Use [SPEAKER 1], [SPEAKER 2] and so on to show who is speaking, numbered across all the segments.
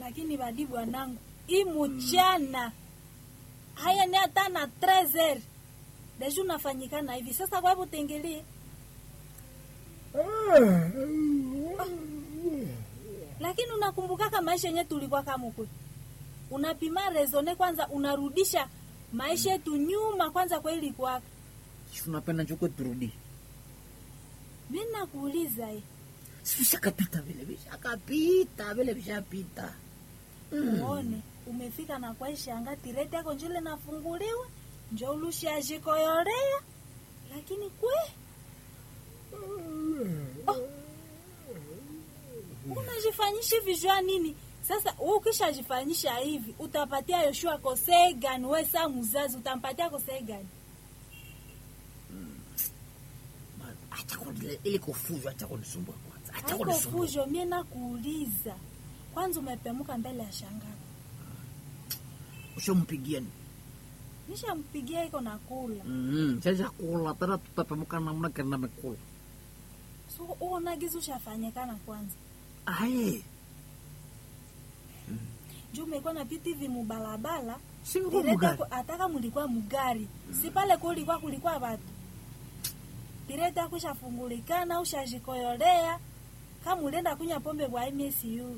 [SPEAKER 1] lakini badi bwanangu hii mchana haya ni hata na 13 deja unafanyikana hivi sasa kwa hivyo tengelie lakini unakumbukaka maisha yenye tulikuwa kama huko unapima rezone kwanza unarudisha maisha yetu nyuma kwanza kwa ilikuwaka
[SPEAKER 2] Si unapenda njuko turudi
[SPEAKER 1] mi nakuuliza hii
[SPEAKER 2] si vishakapita vile vishakapita vile vishapita
[SPEAKER 1] uone umefika na kwaishanga tireti yako njole nafunguliwa njo ulushiajikoyorea lakini kwe oh. unajifanyisha hivi jua nini sasa wewe ukishajifanyisha hivi utapatia yoshua kosee gani we saa muzazi utampatia kosee gani
[SPEAKER 2] Ma- acha kuni- ili kufuzu acha kunisumbua kwanza acha
[SPEAKER 1] haiko
[SPEAKER 2] kunisumbua
[SPEAKER 1] fujo mie nakuuliza kwanza umepemuka mbele ya shangao
[SPEAKER 2] ushampigia ni
[SPEAKER 1] nishampigia iko na kula
[SPEAKER 2] mm sasa kula tena tutapemuka namna gani namekula
[SPEAKER 1] so uonagizi ushafanyikana kwanza
[SPEAKER 2] aye
[SPEAKER 1] juu umekuwa na vitu hivi mubalabala
[SPEAKER 2] si niko
[SPEAKER 1] Direct
[SPEAKER 2] mugari
[SPEAKER 1] yako- ataka mulikuwa mugari si pale kulikuwa kulikuwa watu direct yako ushafungulikana ushajikoyolea kama ulienda kunywa pombe bwa MSU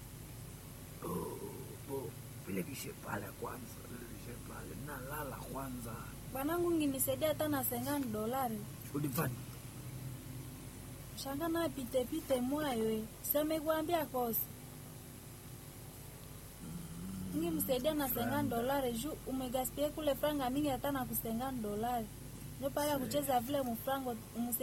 [SPEAKER 2] Bo, vile vishe pale kwanza vile vishe pale nalala kwanza
[SPEAKER 1] bwanangu nginisaidia hata na sengani dolari
[SPEAKER 2] ulifanya
[SPEAKER 1] shanga na pite pite mwayo semekuambia kosi ngimsaidia na sengani dolari juu umegaspia kule franga mingi hata na kusengani dolari ndio pale ya kucheza vile mufrango